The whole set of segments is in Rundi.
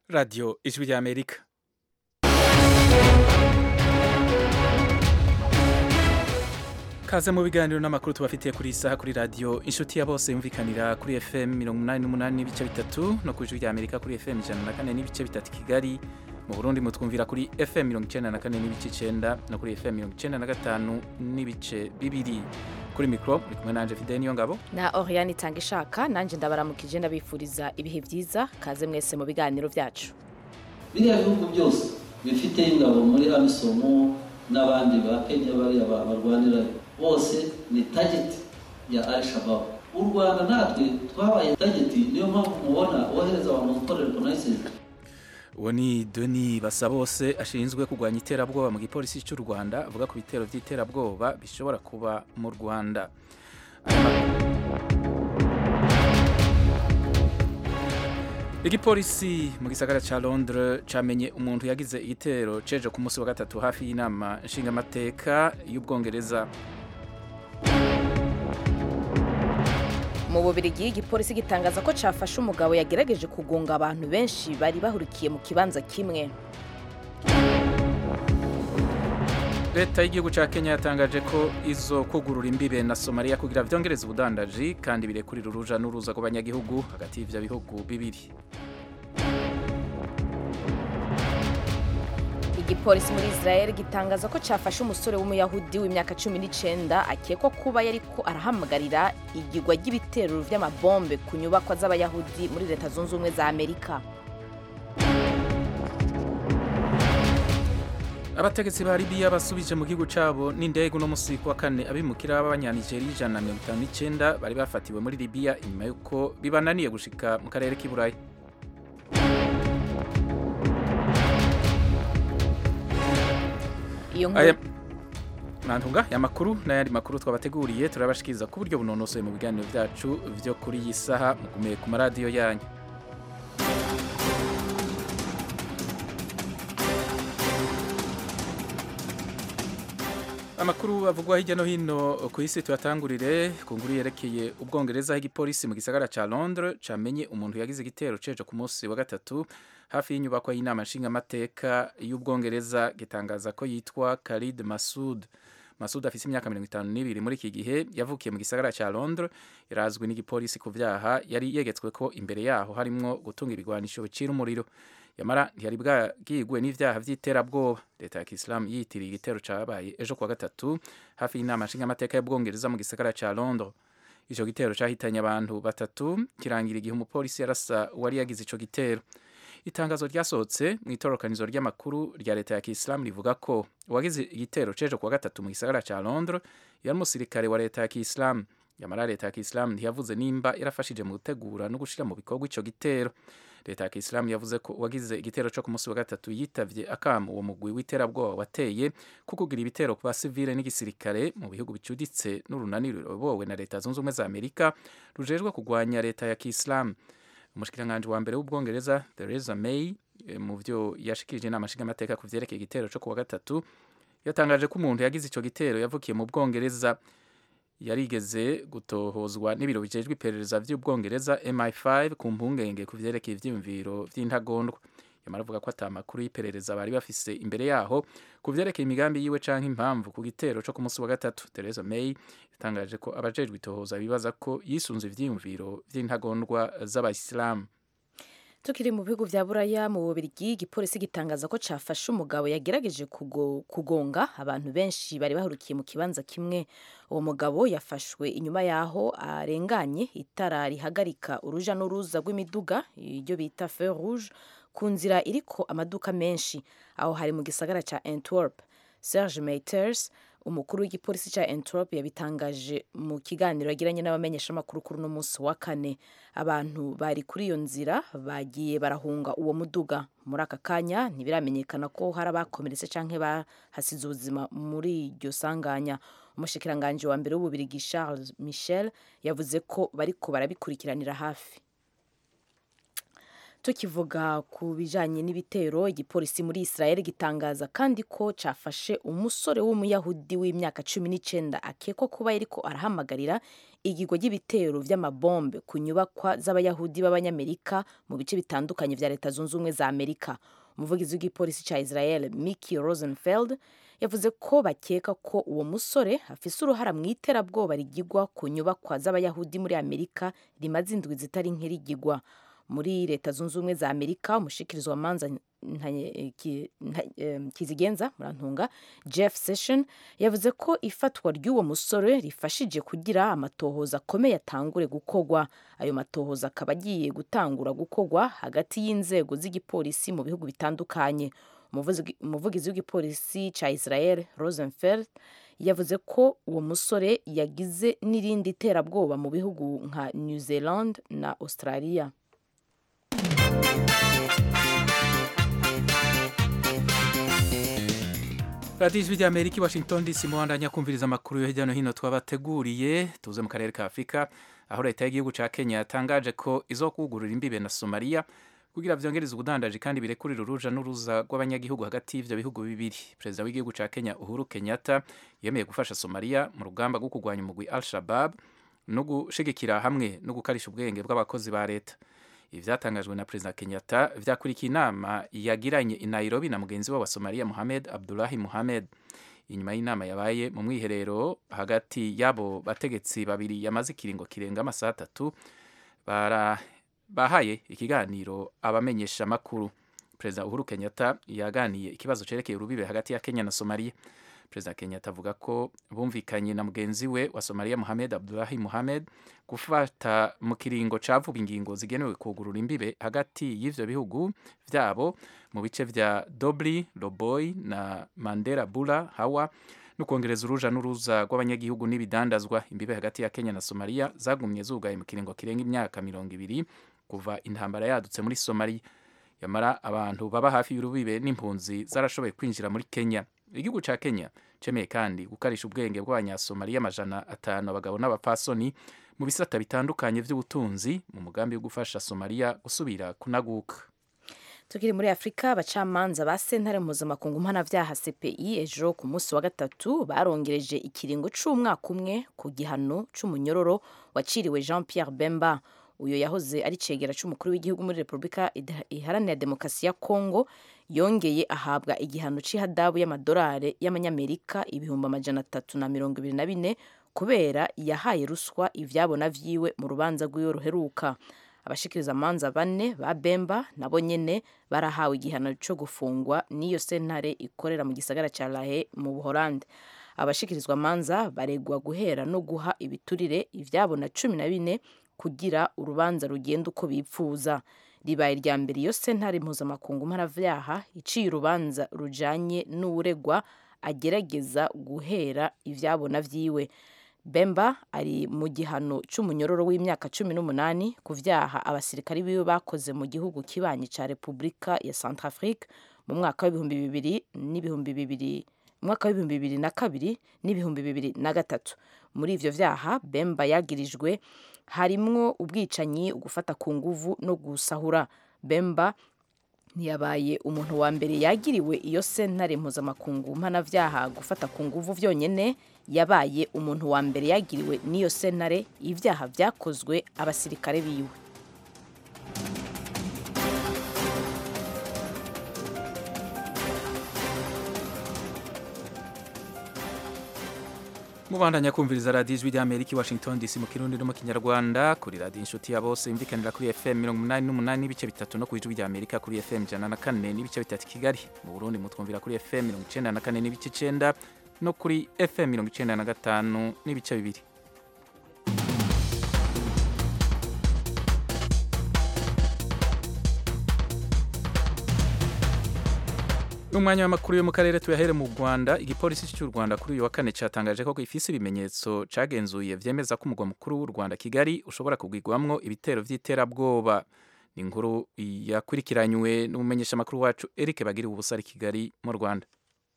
radiyo ijwi ry'amerika kaze mu biganiro n'amakuru tubafitiye kuri iyi saha kuri radiyo inshuti ya bose yumvikanira kuri fm mirongo inani n'umunani n'ibice bitatu no ku ijwi ry'amerika kuri fm ijana na kane n'ibice bitatu kigali mu burundi mutwumvira kuri fm mirongo icyenda na kane n'ibice icyenda no kuri fm mirongo icyenda na gatanu n'ibice bibiri kuri mikoro muri kumwe nanje fide niyo ngabo na Oriane itanga ishaka nanjye ndabaramukije ndabifuriza ibihe byiza kaze mwese mu biganiro byacu biriya bihugu byose bifite ingabo muri amisomo n'abandi ba kenya bariya barwanira bose ni tageti ya al shabab u rwanda natwe twabaye tageti niyo mpamvu mubona wohereza abantu gukorera reconnaissance uwo ni deni basabose ashinzwe kurwanya iterabwoba mu gipolisi cy'u rwanda avuga ku bitero by'iterabwoba bishobora kuba mu rwanda igipolisi mu gisagara cya londres cyamenye umuntu yagize igitero ceje ku munsi wa gatatu hafi y'inama nshingamateka y'ubwongereza mu bubirigi igipolisi gitangaza ko cyafashe umugabo yagerageje kugunga abantu benshi bari bahurikiye mu kibanza kimwe leta y'igihugu cya kenya yatangaje ko izo kugurura imbibe na somaliya kugira byongereze ubudandaji kandi birekurira uruja n'uruza ku banyagihugu hagati y'ibyo bihugu bibiri igipolisi muri israel gitangaza ko cyafashe umusore w'umuyahudi w'imyaka cumi n'icyenda akekwa kuba yari ko arahamagarira igigwa ry'ibitero by'amabombe ku nyubakwa z'abayahudi muri leta zunze ubumwe za amerika abategetsi ba libiya basubije mu gihugu cyabo n'indege uno musi wa kane abimukira b'abanyanigeriya ijana na mirongo itanu n'icyenda bari bafatiwe muri libiya inyuma y'uko bibananiye gushika mu karere k'i burayi iyo aya nkuru nantunga aya makuru n'ayandi makuru twabateguriye turabashikiriza ku buryo bunonosoye mu biganiro byacu byo kuri iyi saha mugumiye ku maradiyo yanyu amakuru avugwa hirya no hino ku isi tuyatangurire ku nkuru yerekeye ubwongereza aho igipolisi mu gisagara cya londres cyamenye umuntu yagize igitero ceje ku munsi wa gatatu hafi y'inyubako y'inama nshingamateka y'ubwongereza gitangaza ko yitwa Khalid Masud Masud afite imyaka mirongo itanu n'ibiri muri iki gihe yavukiye mu gisagara cya Londres yarazwi n'igipolisi ku byaha yari yegetswe ko imbere yaho harimwo gutunga ibigwanisho bicira umuriro yamara ntiyari bwagigwe n'ivyaha vy'iterabwoba leta ya kisilamu yitiriye igitero cabaye ejo kuwa gatatu hafi y'inama nshingamateka y'ubwongereza mu gisagara ca londres ico gitero cahitanye abantu batatu kirangira igihe umupolisi yarasa uwari yagize ico gitero itangazo ryasohotse mu itorokanizo ry'amakuru rya leta ya kisilamu rivuga ko uwagize igitero cejo kuwa gatatu mu gisagara ca londres yari umusirikare wa leta ya kisilamu yamara leta ya kisilamu ntiyavuze nimba yarafashije mu gutegura no gushira mu bikorwa ico gitero leta ya kisilamu yavuze ko uwagize igitero cyo ku munsi wa gatatu yitavye akamu uwo mugwi w'iterabwoba wateye ko kugira ibitero ku basivile n'igisirikare mu bihugu bicuditse n'urunani ruyobowe na leta zunze ubumwe za amerika rujejwe kurwanya leta ya kisilamu umushikiranganji wa mbere w'ubwongereza theresa may eh, mu vyo yashikirije inama nshingamateka ku vyerekeye igitero cyo kuwa gatatu yatangaje ko umuntu yagize ico gitero yavukiye mu bwongereza yarigeze gutohozwa n'ibiro bijejwe iperereza vy'ubwongereza MI5 ku mpungenge ku vyerekeye ivyiyumviro vy'intagondwa yamara avuga ko ata makuru y'iperereza bari bafise imbere yaho ku vyerekeye imigambi yiwe canke impamvu ku gitero co ku munsi wa gatatu Theresa May yatangaje ko abajejwe itohoza bibaza ko yisunze ivyiyumviro vy'intagondwa z'abayisilamu tukiri mu bihugu vya buraya mu bubirigi igipolisi gitangaza ko cafashe umugabo yagerageje kugo, kugonga abantu benshi bari bahurukiye mu kibanza kimwe uwo mugabo yafashwe inyuma yaho arenganye itara rihagarika uruja n'uruza rw'imiduga iryo bita feu rouge ku nzira iriko amaduka menshi aho hari mu gisagara ca antwerp serge meiters umukuru w'igipolisi ca antwerp yabitangaje mu kiganiro yagiranye n'abamenyeshamakuru kuri uno munsi wa kane abantu bari kuri iyo nzira bagiye barahunga uwo muduga muri aka kanya ntibiramenyekana ko hari abakomeretse canke bahasize ubuzima muri iryo sanganya umushikiranganji wa mbere w'ububirigi charles michel yavuze ko bariko barabikurikiranira hafi tukivuga ku bijanye n'ibitero igipolisi muri israel gitangaza kandi ko cafashe umusore w'umuyahudi w'imyaka cumi n'icenda akekwa kuba yariko arahamagarira igigwa ry'ibitero vy'amabombe ku nyubakwa z'abayahudi b'abanyamerika mu bice bitandukanye vya leta zunze ubumwe za amerika umuvugizi w'igipolisi ca israel miki rosenfeld yavuze ko bakeka ko uwo musore afise uruhara mu iterabwoba rigigwa ku nyubakwa z'abayahudi muri amerika rimaze indwi zitari nke rigigwa muri leta zunze ubumwe za amerika umushikirizo wa manza kizigenza murantunga jeff session yavuze ko ifatwa ry'uwo musore rifashije kugira amatohoza akomeye atangure gukorwa ayo matohoza akaba agiye gutangura gukorwa hagati y'inzego z'igipolisi mu bihugu bitandukanye umuvugizi w'igipolisi ca israel rosenfeld yavuze ko uwo musore yagize n'irindi terabwoba mu bihugu nka new zealand na australia radiyo ijwi rya amerika i washington dc muhandanya kumviriza amakuru yo hirya no hino twabateguriye tuze mu karere ka afurika aho leta y'igihugu cya kenya yatangaje ko izo kugurura imbibe na somaliya kugira vyongereze ubudandaji kandi birekurira uruja n'uruza rw'abanyagihugu hagati y'ivyo bihugu bibiri perezida w'igihugu ca kenya uhuru kenyatta yemeye gufasha somaliya mu rugamba rwo kurwanya umugwi al shabab no gushigikira hamwe no gukarisha ubwenge bw'abakozi ba leta ibi vyatangajwe na perezida kenyatta vyakurikiye inama yagiranye i nairobi na mugenzi we wa somaliya mohamed abdulahi mohamed inyuma y'inama yabaye mu mwiherero hagati y'abo bategetsi babiri yamaze ikiringo kirenga amasaha atatu bara bahaye ikiganiro abamenyesha makuru perezida uhuru kenyatta yaganiye ikibazo cerekeye urubibe hagati ya kenya na somaliya perezida kenyatta avuga ko bumvikanye na mugenzi we wa somaliya mohamed abdulahi mohamed gufata mu kiringo ca vuba ingingo zigenewe kugurura imbibe hagati y'ivyo bihugu vyabo mu bice vya dobli loboy na mandera bula hawa no kongereza uruja n'uruza rw'abanyagihugu n'ibidandazwa imbibe hagati ya kenya na somaliya zagumye zugaye mu kiringo kirenga imyaka mirongo ibiri kuva intambara yadutse muri somaliya yamara abantu baba hafi y'urubibe n'impunzi zarashoboye kwinjira muri kenya igihugu ca kenya cemeye kandi gukarisha ubwenge bw'abanyasomaliya amajana atanu abagabo n'abapfasoni mu bisata bitandukanye vy'ubutunzi mu mugambi wo gufasha somaliya gusubira kunaguka tukiri muri afurika abacamanza ba sentare mpuzamakungu mpanavyaha cpi ejo ku munsi wa gatatu barongereje ikiringo c'umwaka umwe ku gihano c'umunyororo waciriwe jean pierre bemba uyo yahoze ari cegera c'umukuru w'igihugu muri repubulika iharanira demokarasi ya kongo yongeye ahabwa igihano c'ihadabu y'amadolari y'amanyamerika ibihumbi amajana atatu na mirongo ibiri na bine kubera yahaye ruswa ivyabona vyiwe mu rubanza rw'iyo ruheruka abashikiriza amanza bane ba bemba nabo nyene barahawe igihano co gufungwa n'iyo sentare ikorera mu gisagara ca lahe mu buholande abashikirizwa amanza baregwa guhera no guha ibiturire ivyabona cumi na bine kugira urubanza rugenda uko bipfuza ribaye irya mbere iyo sentare mpuzamakungu mpanavyaha iciye urubanza rujanye n'uwuregwa agerageza guhera ivyabona vyiwe bemba ari mu gihano c'umunyororo w'imyaka cumi n'umunani ku vyaha abasirikari biwe bakoze mu gihugu kibanyi ca repubulika ya centrafrique mu mwaka w'ibihumbi bibiri n'ibihumbi bibiri mwaka w'ibihumbi bibiri na kabiri n'ibihumbi bibiri na gatatu muri ivyo vyaha bemba yagirijwe harimwo ubwicanyi ugufata ku nguvu no gusahura bemba ntiyabaye umuntu wa mbere yagiriwe iyo sentare mpuzamakungu mpanavyaha gufata ku nguvu vyonyene yabaye umuntu wa mbere yagiriwe n'iyo sentare ivyaha vyakozwe abasirikare biwe mubandanya kumviriza radiyo ijwi ry'amerika i washington dc mu kirundi no mu kinyarwanda kuri radiyo inshuti ya bose yumvikanira kuri fm mirongo umunani n'umunani n'ibice bitatu no ku ijwi ry'amerika kuri fm ijana na kane n'ibice bitatu kigali mu burundi mutwumvira kuri fm mirongo icenda na kane n'ibice icenda no kuri fm mirongo icenda na gatanu n'ibice bibiri umwanya w'amakuru yo mu karere tuyahere mu Rwanda igipolisi cy'u Rwanda kuri uyu wa kane cyatangaje ko gifise ibimenyetso cagenzuye vyemeza ko umugwa mukuru w'u Rwanda Kigali ushobora kugwigwamwo ibitero vy'iterabwoba ni inkuru yakurikiranywe n'umumenyesha makuru wacu Eric Bagira ubusa ari Kigali mu Rwanda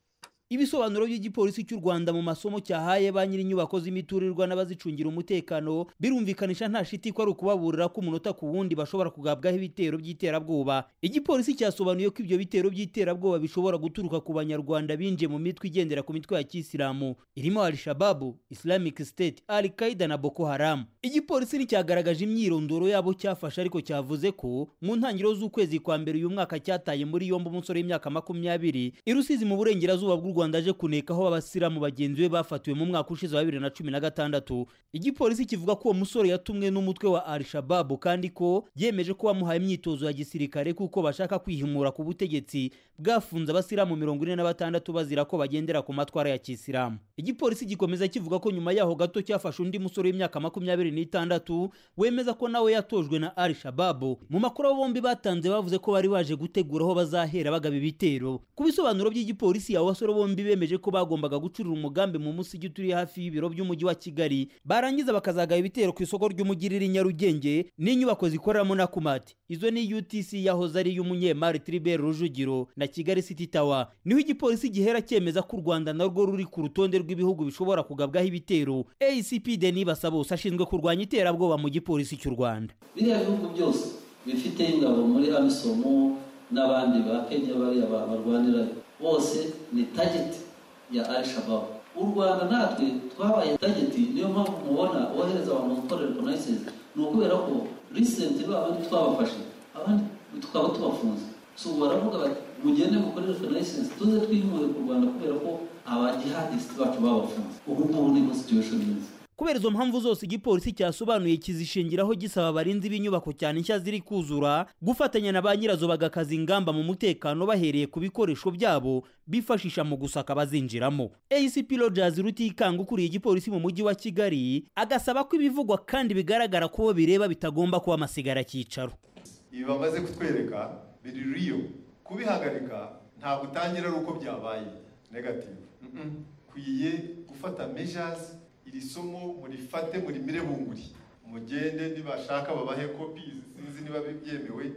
ibisobanuro by'igipolisi cy'u rwanda mu masomo cyahaye ba nyir'inyubako z'imiturirwa n'abazicungira umutekano birumvikanisha nta shiti ko ari ukubaburira ko umunota ku wundi bashobora kugabwaho ibitero by'iterabwoba igipolisi cyasobanuye ko ibyo bitero by'iterabwoba bishobora guturuka ku banyarwanda binjiye mu mitwe igendera ku mitwe ya kisilamu irimo al-shababu islamic state al qaida na boko haram igipolisi nticyagaragaje imyirondoro yabo cyafashe ariko cyavuze ko mu ntangiriro z'ukwezi kwa mbere uyu mwaka cyataye muri yombi umusore w'imyaka makumyabiri i rusizi mu burengerazuba bw'u rwanda aje kunekaho abasilamu bagenzi be bafatiwe mu mwaka ushize wa bibiri na cumi na gatandatu igipolisi kivuga ko uwo musore yatumwe n'umutwe wa al-shababu kandi ko yemeje ko bamuhaye imyitozo ya gisirikare kuko bashaka kwihimura ku butegetsi bwafunze abasilamu mirongo ine na batandatu bazira ko bagendera ku matwara ya kisilamu igipolisi gikomeza kivuga ko nyuma yaho gato cyafashe undi musore w'imyaka makumyabiri n'itandatu wemeza ko nawe yatojwe na al shababu mu makuru abo bombi batanze bavuze ko bari baje gutegura aho bazahera bagaba ibitero ku bisobanuro by'igipolisi abo basore bombi bemeje ko bagombaga gucurura umugambi mu musigi turi hafi y'ibiro by'umujyi wa kigali barangiza bakazagaba ibitero ku isoko ry'umujyi riri nyarugenge n'inyubako zikoreramo na kumati izo ni utc yahoze ari iy'umunyemari tribert rujugiro na kigali city tower niho igipolisi gihera cyemeza ko u rwanda narwo ruri ku rutonde rw'ibihugu bishobora kugabwaho ibitero acp denis basabose ashinzwe kurwanya iterabwoba mu gipolisi cy'u rwanda biriya bihugu byose bifite ingabo muri amisomo n'abandi ba kenya bariya barwanirayo bose ni tageti ya al shababu u rwanda natwe twabaye tageti niyo mpamvu mubona wohereza abantu gukora reconnaissance ni ukubera ko recently abandi twabafashe abandi tukaba tubafunze so baravuga bati mugende mukore reconnaissance tuze twimuye ku rwanda kubera ko abajihadisiti bacu babafunze ubu ngubu niko situation imeze kubera izo mpamvu zose igipolisi cyasobanuye kizishingiraho gisaba abarinzi b'inyubako cyane nshya ziri kuzura gufatanya na ba nyirazo bagakaza ingamba mu mutekano bahereye ku bikoresho byabo bifashisha mu gusaka abazinjiramo acp rogers rutikanga ukuriye igipolisi mu mujyi wa kigali agasaba ko ibivugwa kandi bigaragara ko bo bireba bitagomba kuba amasigara cyicaro ibi bamaze kutwereka biri riyo kubihagarika ntabwo utangira ari uko byabaye negative kwiye gufata measures iri somo murifate murimire bunguri mugende nibashaka babahe kopi sinzi niba byemewe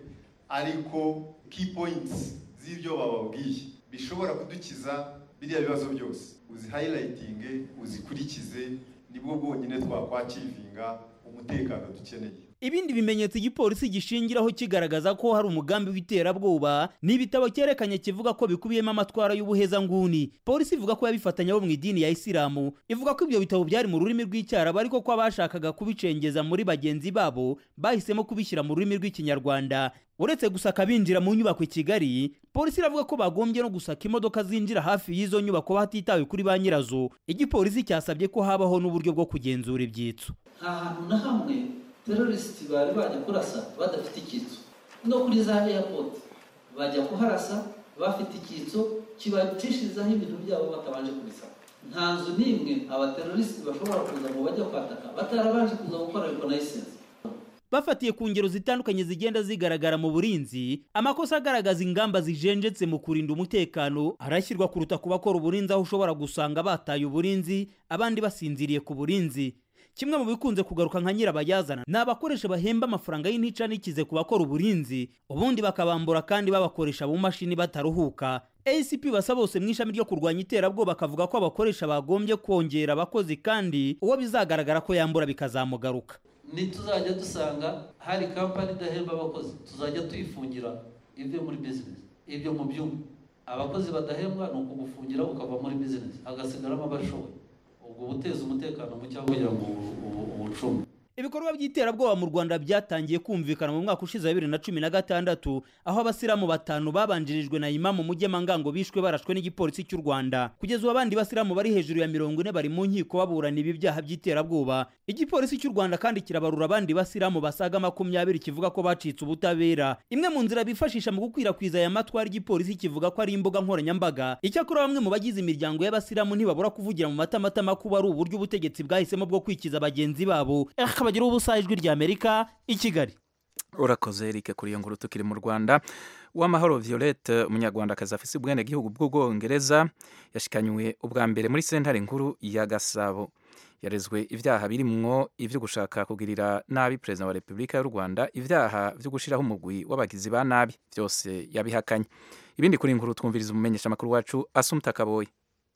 ariko key points z'ibyo bababwiye bishobora kudukiza biriya bibazo byose uzi highlighting uzikurikize nibwo bwonyine twakwakivinga umutekano dukeneye ibindi bimenyetso igipolisi gishingiraho kigaragaza ko hari umugambi w'iterabwoba ni ibitabo cyerekanye kivuga ko bikubiyemo amatwara y'ubuhezanguni polisi ivuga ko yabifatanya bo mu idini ya isilamu ivuga ko ibyo bitabo byari mu rurimi rw'icyarabu ariko ko abashakaga kubicengeza muri bagenzi babo bahisemo kubishyira mu rurimi rw'ikinyarwanda uretse gusaka binjira mu nyubako i kigali polisi iravuga ko bagombye no gusaka imodoka zinjira hafi y'izo nyubako hatitawe kuri ba nyirazo igipolisi cyasabye ko habaho n'uburyo bwo kugenzura ibyitso nta hantu na hamwe terorisiti bari bajya kurasa badafite icyitso no kuri za airport bajya kuharasa bafite icyitso kibacishirizaho ibintu byabo batabanje kubisaba nta nzu n'imwe abaterorisiti bashobora kuza ngo bajya kwataka batarabanje kuza gukora reconnaissance bafatiye ku ngero zitandukanye zigenda zigaragara mu burinzi amakosa agaragaza ingamba zijenjetse mu kurinda umutekano arashyirwa kuruta ku bakora uburinzi aho ushobora gusanga bataye uburinzi abandi basinziriye ku burinzi kimwe mu bikunze kugaruka nka nyirabayazana ni abakoresha bahemba amafaranga y'intica n'ikize ku bakora uburinzi ubundi bakabambura kandi babakoresha mu mashini bataruhuka acp basa bose mu ishami ryo kurwanya iterabwoba bakavuga ko abakoresha bagombye kongera abakozi kandi uwo bizagaragara ko yambura bikazamugaruka nituzajya dusanga hari kampani idahemba abakozi tuzajya tuyifungira ibyo muri bizinesi ibyo mu byumba abakozi badahembwa ni ukugufungira ukava muri bizinesi hagasigaramo abashoboye ubwo buteza umutekano muke aho kugira ngo ubucunge ibikorwa by'iterabwoba mu rwanda byatangiye kumvikana mu mwaka ushize wa bibiri na cumi na gatandatu aho abasilamu batanu babanjirijwe na imamu mugemangango bishwe barashwe n'igipolisi cy'u rwanda kugeza ubu abandi basilamu bari hejuru ya mirongo ine bari mu nkiko baburana ibi byaha by'iterabwoba igipolisi cy'u rwanda kandi kirabarura abandi basilamu basaga makumyabiri kivuga ko bacitse ubutabera imwe mu nzira bifashisha mu gukwirakwiza aya matwara igipolisi kivuga ko ari imbuga nkoranyambaga icyakora bamwe mu bagize imiryango y'abasilamu ntibabura kuvugira mu matamatama kuba ari uburyo ubutegetsi bwahisemo bwo kwikiza bagenzi babo bagira ubusa ijwi rya amerika i kigali urakoze erike kuri iyo nkuru tukiri mu rwanda uwamahoro violette umunyarwandakazi afise ubwenegihugu bw'ubwongereza yashikanywe ubwa mbere muri sentare nkuru ya gasabo yarezwe ibyaha birimwo ibyo gushaka kugirira nabi perezida wa repubulika y'u rwanda ibyaha byo gushyiraho umugwi w'abagizi ba nabi byose yabihakanye ibindi kuri inkuru twumviriza umumenyeshamakuru wacu asumta kaboye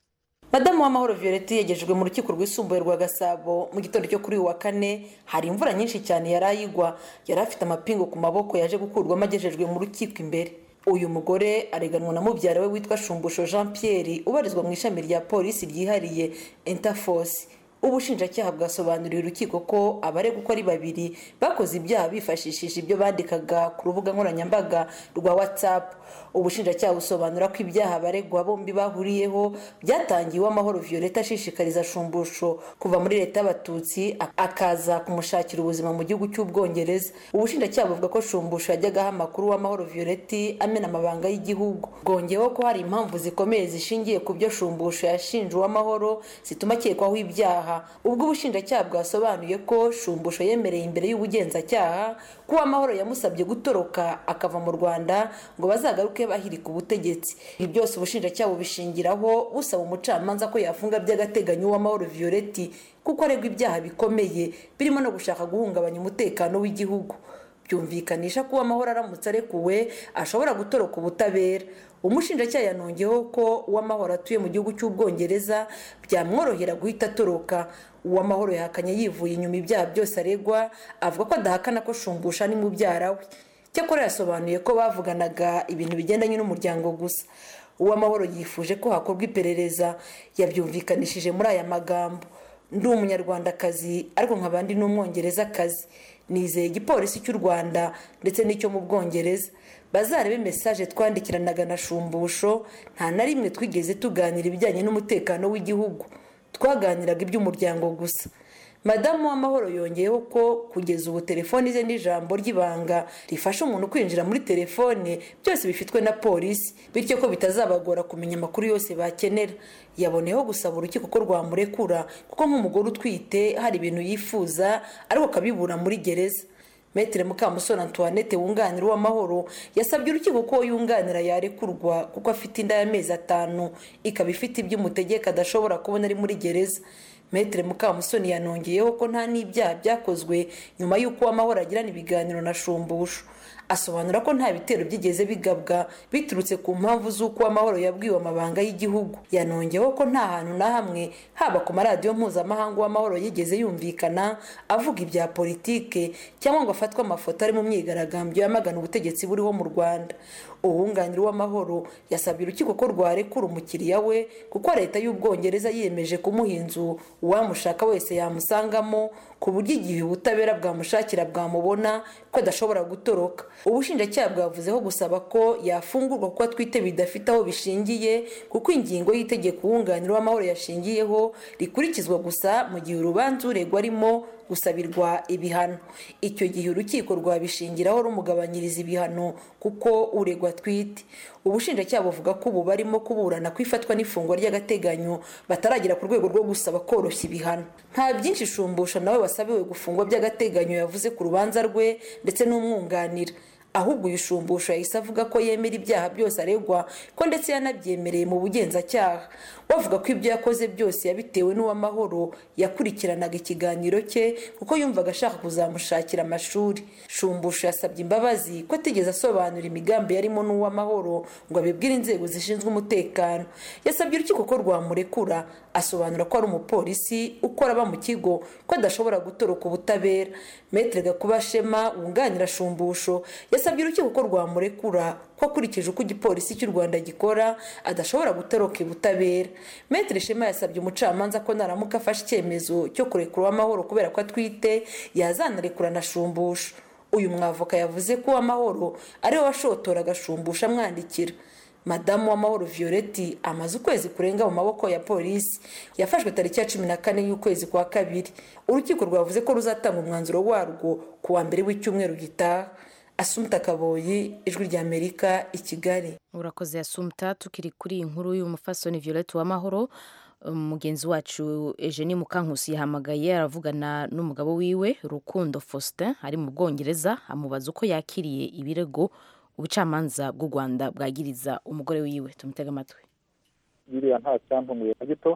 madamu w'amahoro violette yegejejwe mu rukiko rwisumbuye rwa gasabo mu gitondo cyo kuri uyu wa kane hari imvura nyinshi cyane yari ayigwa yari afite amapingu ku maboko yaje gukurwamo agejejwe mu rukiko imbere uyu mugore areganwa na mubyara we witwa shumbusho jean pierre ubarizwa mu ishami rya polisi ryihariye interforce ubushinjacyaha bwasobanuriye urukiko ko abaregwa uko ari babiri bakoze ibyaha bifashishije ibyo bandikaga ku rubuga nkoranyambaga rwa whatsapp ubushinjacyaha busobanura ko ibyaha abaregwa bombi bahuriyeho byatangiye uw'amahoro violette ashishikariza shumbusho kuva muri leta y'abatutsi akaza kumushakira ubuzima mu gihugu cy'ubwongereza ubushinjacyaha buvuga ko shumbusho yajyagaho amakuru w'amahoro violette amena amabanga y'igihugu bwongeyeho ko hari impamvu zikomeye zishingiye ku byo shumbusho yashinje uw'amahoro zituma akekwaho ibyaha ubwo ubushinjacyaha bwasobanuye ko shumbusho yemereye imbere y'ubugenzacyaha ko uw'amahoro yamusabye gutoroka akava mu rwanda ngo bazagaruke bahirika ubutegetsi ibi byose ubushinjacyaha bubishingiraho busaba umucamanza ko yafunga by'agateganyo uw'amahoro violette kuko aregwa ibyaha bikomeye birimo no gushaka guhungabanya umutekano w'igihugu byumvikanisha ko uw'amahoro aramutse arekuwe ashobora gutoroka ubutabera umushinjacyaha yanongeyeho ko uw'amahoro atuye mu gihugu cy'ubwongereza byamworohera guhita atoroka uw'amahoro yahakanye yivuye inyuma ibyaha byose aregwa avuga ko adahakana ko shumbusha ni mubyara we cyakora yasobanuye ko bavuganaga ibintu bigendanye n'umuryango gusa uw'amahoro yifuje ko hakorwa iperereza yabyumvikanishije muri aya magambo ndi umunyarwandakazi ariko nkaba ndi n'umwongerezakazi nizeye igipolisi cy'u rwanda ndetse n'icyo mu bwongereza bazarebe mesaje twandikiranaga na shumbusho nta na rimwe twigeze tuganira ibijyanye n'umutekano w'igihugu twaganiraga iby'umuryango gusa madamu w'amahoro yongeyeho ko kugeza ubu telefoni ze n'ijambo ry'ibanga rifasha umuntu kwinjira muri telefone byose bifitwe na polisi bityo ko bitazabagora kumenya amakuru yose bakenera yaboneyeho gusaba urukiko ko rwamurekura kuko nk'umugore utwite hari ibintu yifuza ariko akabibura muri gereza metere mukamusoni antoinette wunganira uw'amahoro yasabye urukiko ko yunganira yarekurwa kuko afite inda y'amezi atanu ikaba ifite ibyo umutegeka adashobora kubona ari muri gereza metere mukamusoni yanongeyeho ko nta n'ibyaha byakozwe nyuma y'uko uw'amahoro agirana ibiganiro na shumbusho asobanura ko nta bitero byigeze bigabwa biturutse ku mpamvu z'uko uw'amahoro yabwiwe amabanga y'igihugu yanongeyeho ko nta hantu na hamwe haba ku maradiyo mpuzamahanga uw'amahoro yigeze yumvikana avuga ibya politike cyangwa ngo afatwe amafoto ari mu myigaragambyo yamagana ubutegetsi buriho mu rwanda uwunganira uw'amahoro yasabye urukiko ko rwarekura umukiriya we kuko leta y'ubwongereza yiyemeje kumuha inzu uwamushaka wese yamusangamo ku buryo igihe ubutabera bwamushakira bwamubona ko adashobora gutoroka ubushinjacyaha bwavuzeho gusaba ko yafungurwa kuko atwite bidafite aho bishingiye kuko ingingo y'itegeko uwunganira uw'amahoro yashingiyeho rikurikizwa gusa mu gihe urubanza uregwa arimo gusabirwa ibihano icyo gihe urukiko rwabishingiraho rumugabanyiriza ibihano kuko uregwa atwite ubushinjacyaha buvuga ko ubu barimo kuburana ku ifatwa n'ifungwa ry'agateganyo bataragera ku rwego rwo gusaba koroshya ibihano nta byinshi shumbusha nawe wasabiwe gufungwa by'agateganyo yavuze ku rubanza rwe ndetse n'umwunganira ahubwo uyu shumbusho yahise avuga ko yemera ibyaha byose aregwa ko ndetse yanabyemereye mu bugenzacyaha bavuga ko ibyo yakoze byose yabitewe n'uw'amahoro yakurikiranaga ikiganiro cye kuko yumvaga ashaka kuzamushakira amashuri shumbusho yasabye imbabazi ko atigeze asobanura imigambi yarimo n'uw'amahoro ngo abibwire inzego zishinzwe umutekano yasabye urukiko ko rwamurekura asobanura ko ari umupolisi ukora aba mu kigo ko adashobora gutoroka ubutabera metere gakuba shema wunganira shumbusho yasabye urukiko ko rwamurekura ko akurikije uko igipolisi cy'u rwanda gikora adashobora gutoroka ubutabera metere shema yasabye umucamanza ko naramuka afashe icyemezo cyo kurekura uw'amahoro kubera ko atwite yazanarekura na shumbusho uyu mwavoka yavuze ko uw'amahoro ariwe washotora agashumbusha amwandikira madamu w'amahoro violette amaze ukwezi kurenga mu maboko ya polisi yafashwe tariki ya cumi na kane y'ukwezi kwa kabiri urukiko rwavuze ko ruzatanga umwanzuro warwo ku wa mbere w'icyumweru gitaha asumta kaboyi ijwi ry'amerika i kigali urakoze asumta tukiri kuri iyi nkuru y'umufasoni violette w'amahoro mugenzi wacu eugenie mukankusi yahamagaye aravugana n'umugabo wiwe rukundo faustin ari mu bwongereza amubaza uko yakiriye ibirego ubucamanza bw'u rwanda bwagiriza umugore wiwe tumutega amatwi biriya nta cyampunguye na gito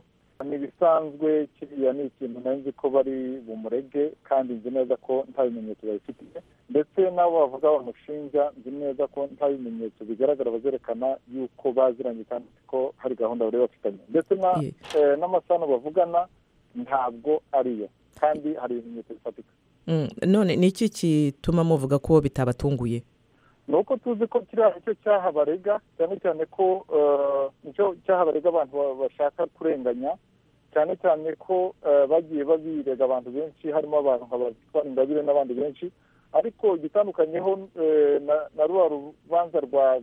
ni ibisanzwe kiriya ni ikintu nzi ko bari bumurege kandi nzi neza ko nta bimenyetso babifitiye ndetse n'abo bavuga bamushinja nzi neza ko nta bimenyetso bigaragara bazerekana yuko baziranye kandi ko hari gahunda bari bafitanye ndetse n'amasano bavugana ntabwo ariyo kandi hari ibimenyetso bifatika none ni iki gituma muvuga ko bitabatunguye ni uko tuzi ko kiriya nicyo cyaha barega cyane cyane ko nicyo cyaha barega abantu bashaka kurenganya cyane cyane ko bagiye babirega abantu benshi harimo abantu nka bazitwara ingabire n'abandi benshi ariko igitandukanyeho na ruba rubanza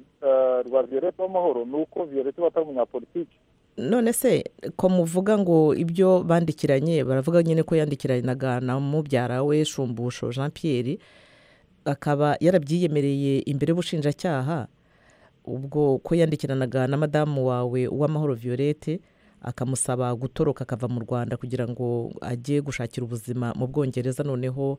rwa viyorete w'amahoro ni uko viyorete batari umunyapolitiki none se ko muvuga ngo ibyo bandikiranye baravuga nyine ko yandikiranaga na mubyara we shumbusho jean Pierre akaba yarabyiyemereye imbere y'ubushinjacyaha ubwo ko yandikiranaga na madamu wawe uw'amahoro viyorete akamusaba gutoroka akava mu rwanda kugira ngo ajye gushakira ubuzima mu bwongereza noneho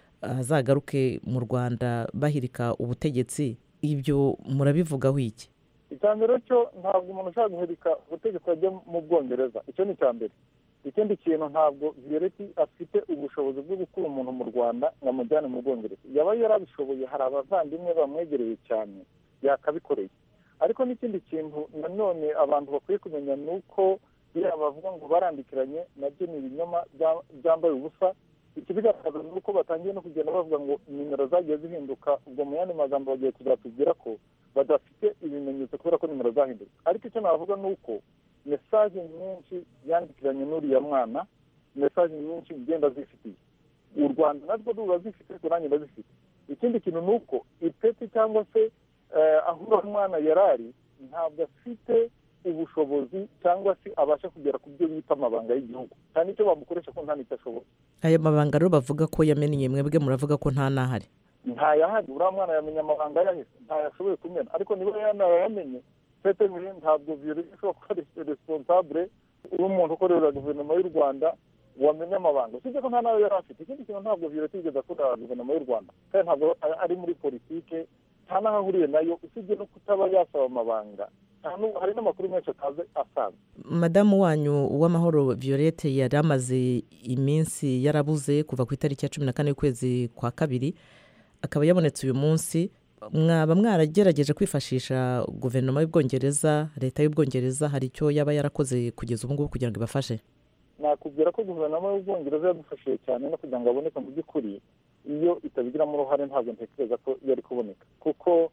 azagaruke mu rwanda bahirika ubutegetsi ibyo murabivugaho iki icya mbere cyo ntabwo umuntu ushaka guhirika ubutegetsi ajya mu bwongereza icyo ni icya mbere ikindi kintu ntabwo viyoreti afite ubushobozi bwo gukura umuntu mu rwanda ngo amujyane mu bwongereza yaba yarabishoboye hari abavandimwe bamwegereye cyane yakabikoreye ariko n'ikindi kintu nanone abantu bakwiye kumenya ni uko biriya bavuga ngo barandikiranye nabyo ni ibinyoma byambaye ubusa ikibigaragaza ni uko batangiye no kugenda bavuga ngo nimero zagiye zihinduka ubwo mu yandi magambo bagiye kuzatubwira ko badafite ibimenyetso kubera ko nimero zahindutse ariko icyo navuga ni uko mesaje nyinshi yandikiranye n'uriya mwana mesaje nyinshi ugenda zifitiye u rwanda narwo ruba zifite ariko nanjye ndazifite ikindi kintu ni uko ipeti cyangwa se aho uriya mwana yari ari ntabwo afite ubushobozi cyangwa se abasha kugera ku byo bita amabanga y'igihugu nta n'icyo bamukoresha ko nta n'icyo ashoboye aya mabanga rero bavuga ko yamennye mwebwe muravuga ko nta n'ahari ntayahari uriya mwana yamenya amabanga yahise ntayashoboye kumena ariko niba yanayamenye fete ntabwo viyoreti ishobora kuba ari responsable w'umuntu ukorera guverinoma y'u rwanda wamenya amabanga usibye ko nta nayo yari afite ikindi kintu ntabwo viyoreti yigeze akorera guverinoma y'u rwanda kandi ntabwo ari muri politike nta n'aho ahuriye nayo usibye no kutaba yasaba amabanga hari n'amakuru menshi atazi asanzwe madamu wanyu uw'amahoro viyorete yari amaze iminsi yarabuze kuva ku itariki ya cumi na kane y'ukwezi kwa kabiri akaba yabonetse uyu munsi mwaba mwaragerageje kwifashisha guverinoma y'ubwongereza leta y'ubwongereza hari icyo yaba yarakoze kugeza ubu ngubu kugira ngo ibafashe nakubwira ko guverinoma y'ubwongereza yadufashije cyane no kugira ngo aboneke mu by'ukuri iyo itabigiramo uruhare ntabwo ntekereza ko yari kuboneka kuko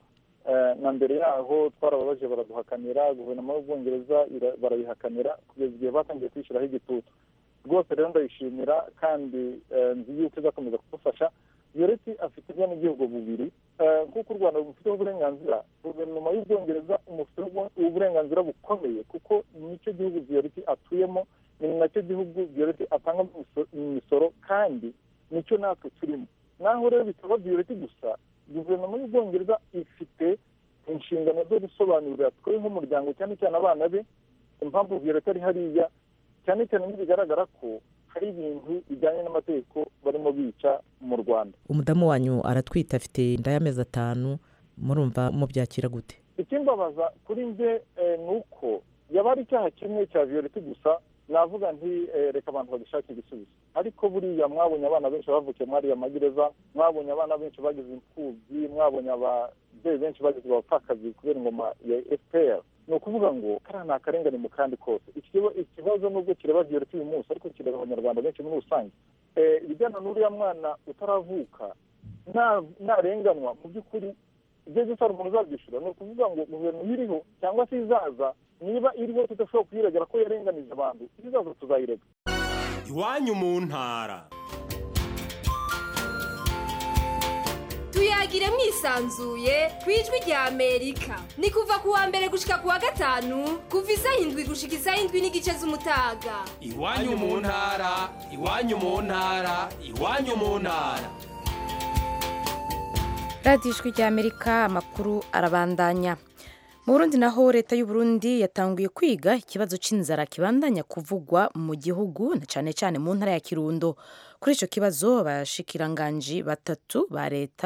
na mbere yaho twarababaje baraduhakanira guverinoma y'ubwongereza barayihakanira kugeza igihe batangiye kwishyiraho igitutu rwose rero ndayishimira kandi nzi yuko izakomeza kudufasha yoreti afite ubwenegihugu bubiri nk'uko u rwanda rufiteho uburenganzira guverinoma y'ubwongereza umufiteho uburenganzira bukomeye kuko nicyo gihugu viyoreti atuyemo ni nacyo gihugu viyoreti atanga imisoro kandi nicyo natwe turimo naho rero bitaba viyoreti gusa guverinoma y'ubwongereza ifite inshingano zo gusobanurira twe nk'umuryango cyane cyane abana be impamvu viyoreti ari hariya cyane cyane ntibigaragara ko hari ibintu bijyanye n'amategeko barimo bica mu rwanda umudamu wanyu aratwite afite inda y'amezi atanu murumva mubyakira gute ikimbabaza kuri njye ni uko yaba ari icyaha kimwe cya viyoreti gusa navuga nti reka abantu bagishakire igisubizo ariko buriya mwabonye abana benshi bavukiye muri ariya magereza mwabonye abana benshi bagize imfubyi mwabonye ababyeyi benshi bagize abapfakazi kubera ingoma ya efuperi ni ukuvuga ngo kariya ni akarengane mu kandi kose ikibazo nubwo kireba viyoreti uyu munsi ariko kireba abanyarwanda benshi muri rusange ibijyana n'uriya mwana utaravuka narenganwa mu by'ukuri ibyo byose hari umuntu uzabyishyura ni ukuvuga ngo guverinoma iriho cyangwa se izaza niba iriho tudashobora kuyiregera ko yarenganije abantu izaza tuzayirega iwanyu mu ntara tuyagire mwisanzuye ku ijwi rya amerika ni kuva ku wa mbere gushika ku wa gatanu kuva isaha indwi gushika isaha indwi n'igice z'umutaga iwanyu mu ntara iwanyu mu ntara iwanyu mu ntara radiyo ijwi rya amerika amakuru arabandanya mu burundi naho leta y'u Burundi yatanguye kwiga ikibazo cy'inzara kibandanya kuvugwa mu gihugu na cyane cyane mu ntara ya kirundo kuri icyo kibazo abashikiranganji batatu ba leta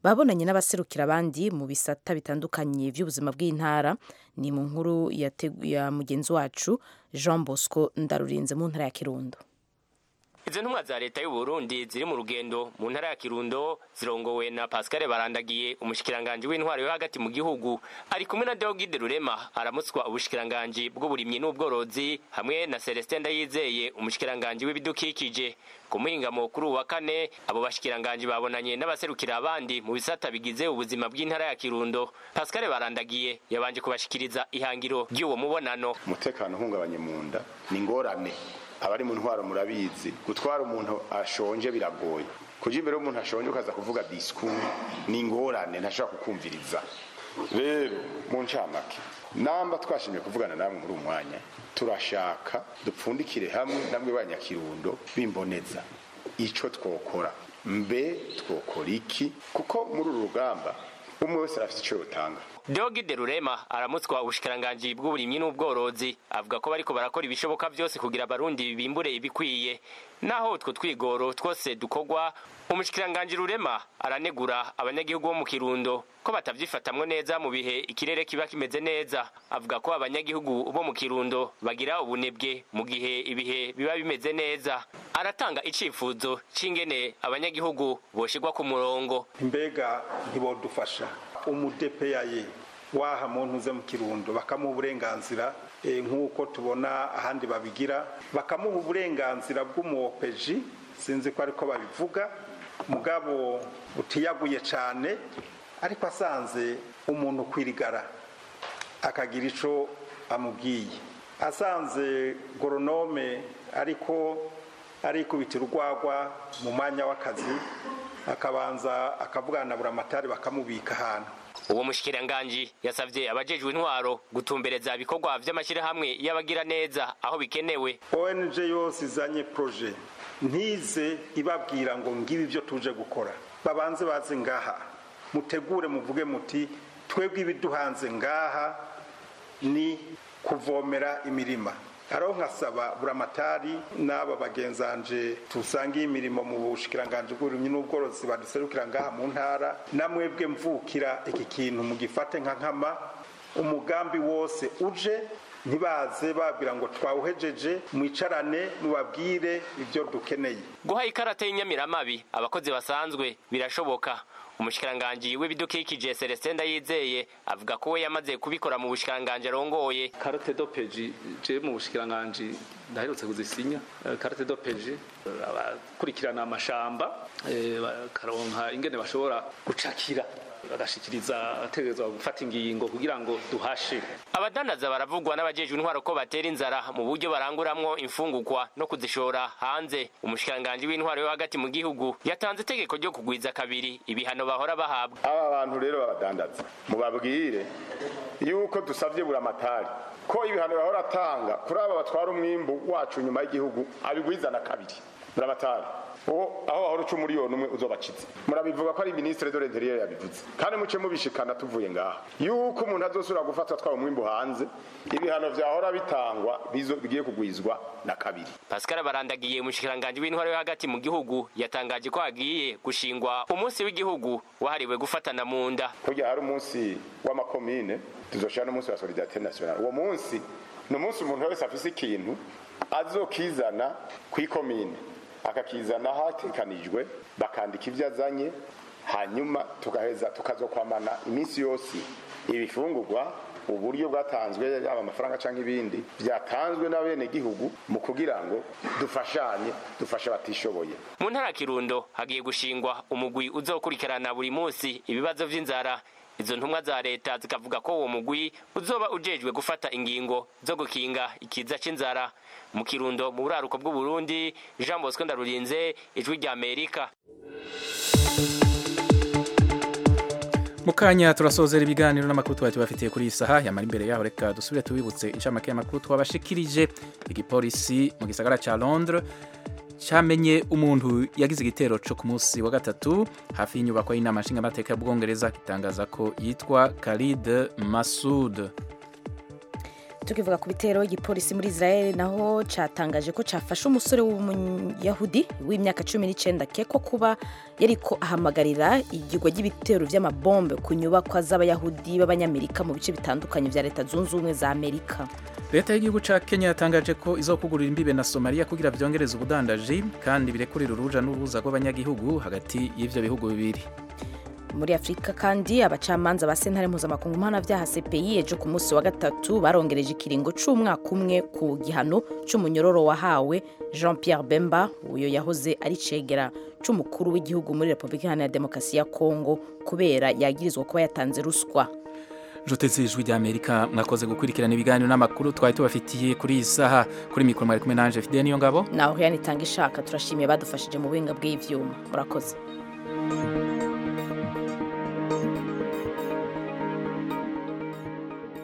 babonanye n'abaserukira abandi mu bisata bitandukanye by'ubuzima bw'intara ni mu nkuru ya mugenzi wacu jean bosco ndarurinze mu ntara ya kirundo izo ntumwa za leta y'u Burundi ziri mu rugendo mu ntara ya Kirundo zirongowe na Pascal Barandagiye umushikiranganje w'intwaro yo hagati mu gihugu ari kumwe na Deogide Rurema aramutswa ubushikiranganje bw'uburimyi n'ubworozi hamwe na Celestin Ndayizeye umushikiranganje w'ibidukikije ku muhingamo kuri uwa kane abo bashikiranganje babonanye n'abaserukira abandi mu bisata bigize ubuzima bw'intara ya Kirundo Pascal Barandagiye yabanje kubashikiriza ihangiro ry'uwo mubonano umutekano uhungabanye mu nda ni ngorane abari mu ntwaro murabizi gutwara umuntu ashonje biragoye kuja imbere y'umuntu ashonje ukaza kuvuga discours ni ingorane ntashobora kukumviriza rero mu ncamake namba twashimye kuvugana namwe muri umwanya turashaka dupfundikire hamwe namwe banyakirundo bimboneza ico twokora mbe twokora iki kuko muri uru rugamba umwe wese arafite ico yotanga Deogide Rurema aramutswa ubushikiranganji bw'uburimyi n'ubworozi avuga ko bariko barakora ibishoboka byose kugira abarundi bimbure ibikwiye naho utwo twigoro twose dukogwa umushikiranganji Rurema aranegura abanyagihugu bo mu Kirundo ko batavyifatamwo neza mu bihe ikirere kiba kimeze neza avuga ko abanyagihugu bo mu Kirundo bagira ubunebwe mu gihe ibihe biba bimeze neza aratanga icifuzo c'ingene abanyagihugu boshigwa ku murongo mbega ntibodufasha umudepeyaye waha muntu uze mu kirundo bakamuha uburenganzira nk'uko tubona ahandi babigira bakamuha uburenganzira bw'umuwopeji sinzi ko ariko babivuga mugabo utiyaguye cyane ariko asanze umuntu kwirigara akagira icyo amubwiye asanze goronome ariko arikubitira urwagwa mu mwanya w'akazi akabanza akavugana na buramatari bakamubika ahantu uwo mushikiranganji yasavye abajejwe intwaro gutumbereza ibikorwa vy'amashyirahamwe y'abagira neza aho bikenewe ONG yose izanye proje ntize ibabwira ngo ngibi ibyo tuje gukora babanze baze ngaha mutegure muvuge muti twebwe ibiduhanze ngaha ni kuvomera imirima araho nkasaba buramatari n'aba bagenzanje tusangiye imirimo mu bushikiranganje bw'uburimyi n'ubworozi baduserukira ngaha mu ntara namwebwe mvukira iki kintu mugifate nka nkama umugambi wose uje ntibaze babwira ngo twawuhejeje mwicarane mubabwire ibyo dukeneye guha ikarata y'inyamiramabi abakozi basanzwe birashoboka umushikiranganji w'ibidukikije Celestin Ndayizeye avuga ko we yamaze kubikora mu bushikiranganje arongoye karate dopeji je mu bushikiranganje ndaherutse kuzisinya karate dopeji abakurikirana amashamba bakaronka ingene bashobora gucakira bagashikiriza ategerezwa gufata ingingo kugira ngo duhashe abadandaza baravugwa n'abajejwe intwaro ko batera inzara mu buryo baranguramwo imfungurwa no kuzishora hanze umushikiranganji w'intwaro yo hagati mu gihugu yatanze itegeko ryo kugwiza kabiri ibihano bahora bahabwa aba bantu rero babadandaza mubabwire yuko dusavye buramatari ko ibihano bahora atanga kuri aba batwara umwimbu wacu nyuma y'igihugu abigwizana kabiri buramatari uwo aho wahora uca umuriyoni umwe uzobakize murabivuga ko ari ministre de l'intérieur yabivuze kandi muce mubishikana tuvuye ngaha yuko umuntu azosubira gufatwa atwaye umwimbu hanze ibihano vyahora bitangwa bigiye kugwizwa na kabiri Pascal Barandagiye umushikiranganji w'intwaro yo hagati mu gihugu yatangaje ko hagiye gushingwa umunsi w'igihugu wahariwe gufatana mu nda kurya hari umunsi w'amakomine tuzoshira n'umunsi wa solidarité nationale uwo munsi ni umunsi umuntu wese afise ikintu azokizana kw'ikomine akakizana hatekanijwe bakandika ibyo azanye hanyuma tugaheza tukazokwamana iminsi yose ibifungurwa uburyo bwatanzwe yaba amafaranga cyangwa ibindi byatanzwe n'abenegihugu mu kugira ngo dufashanye dufashe abatishoboye mu ntara kirundo hagiye gushingwa umugwi uzokurikirana buri munsi ibibazo vy'inzara izo ntumwa za leta zikavuga ko uwo mugwi uzoba ujejwe gufata ingingo zo gukinga ikiza c'inzara mu kirundo mu buraruko bw'uburundi jean bosco ndarurinze ijwi rya amerika mu kanya turasozera ibiganiro n'amakuru twari tubafitiye kuri iyi saha yamara imbere yaho reka dusubire tubibutse incamake y'amakuru twabashikirije igipolisi mu gisagara ca londres cyamenye umuntu yagize igitero cyo ku munsi wa gatatu hafi y'inyubako y'inama nshingamateka y'ubwongereza gitangaza ko yitwa Khalid Masud tukivuga ku bitero igipolisi muri israel naho cyatangaje ko cyafashe umusore w'umuyahudi w'imyaka cumi n'icyenda akekwa kuba yariko ahamagarira igirwa ry'ibitero by'amabombe ku nyubakwa z'abayahudi b'abanyamerika mu bice bitandukanye bya leta zunze ubumwe za amerika leta y'igihugu cya kenya yatangaje ko izokugurira imbibe na somaliya kugira byongereze ubudandaji kandi birekurira uruja n'uruza rw'abanyagihugu hagati y'ivyo bihugu bibiri muri afurika kandi abacamanza ba sentare mpuzamakungu mpanabyaha cpi ejo ku munsi wa gatatu barongereje ikiringo c'umwaka umwe ku gihano c'umunyororo wahawe jean pierre bemba uyo yahoze ari cegera c'umukuru w'igihugu muri repubulika iharanira demokarasi ya kongo kubera yagirizwa kuba yatanze ruswa nshuti z'ijwi ry'amerika mwakoze gukurikirana ibiganiro n'amakuru twari tubafitiye kuri iyi saha kuri mikoro mwari kumwe nanje fide niyo ngabo naho yanitanga ishaka turashimiye badufashije mu buhinga bw'ivyuma murakoze